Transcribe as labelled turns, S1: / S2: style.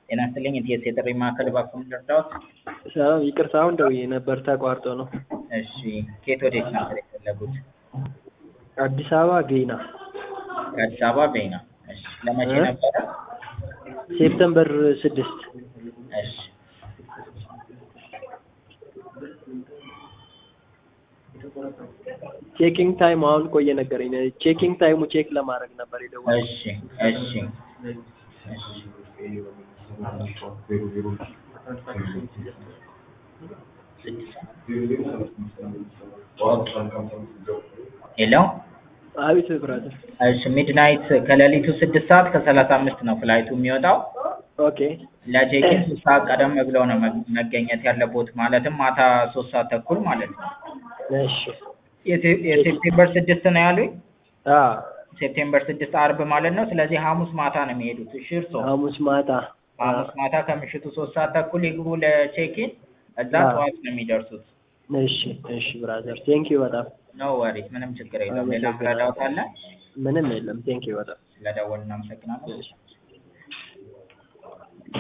S1: ጤና ይስጥልኝ የቲኤስ የጥሪ ማዕከል እባክዎን ልርዳዎት?
S2: ሰላም ይቅርታ አሁን ደውዬ ነበር ተቋርጦ ነው።
S1: እሺ ከየት ወዴት ነበር የፈለጉት?
S2: አዲስ አበባ ጌና
S1: ከአዲስ አበባ ቤና። እሺ ለመቼ
S2: እ?
S1: ነበረ?
S2: ሴፕተምበር ስድስት
S1: እሺ
S2: ቼኪንግ ታይም አሁን እኮ እየነገረኝ ነው። ቼኪንግ ታይሙ ቼክ ለማድረግ ነበር የደወልኩት።
S1: እሺ እሺ እሺ ሄሎ
S2: አቤት ብራዘር።
S1: እሺ ሚድናይት ከሌሊቱ ስድስት ሰዓት ከሰላሳ አምስት ነው ፍላይቱ የሚወጣው።
S2: ኦኬ
S1: ለቼኪን ሶስት ሰዓት ቀደም ብለው ነው መ- መገኘት ያለቦት ማለትም ማታ ሶስት ሰዓት ተኩል ማለት ነው።
S2: እሺ
S1: የሴ- የሴፕቴምበር ስድስት ነው ያሉኝ።
S2: አ
S1: ሴፕቴምበር ስድስት አርብ ማለት ነው። ስለዚህ ሐሙስ ማታ ነው የሚሄዱት። እሺ እርስዎ
S2: ሐሙስ ማታ አ
S1: ሐሙስ ማታ ከምሽቱ ሶስት ሰዓት ተኩል ይግቡ ለቼኪን። እዛ
S2: አዎ።
S1: ጠዋት ነው የሚደርሱት።
S2: እሺ እሺ ብራዘር ቴንኪዩ በጣም
S1: ኖ ወሪስ ምንም ችግር የለም። ሌላ
S2: አመሰግናለሁ።
S1: ምረዳዎት አለ?
S2: ምንም የለም ቴንኪዩ በጣም
S1: ስለደወልን እናመሰግናለን።
S2: እሺ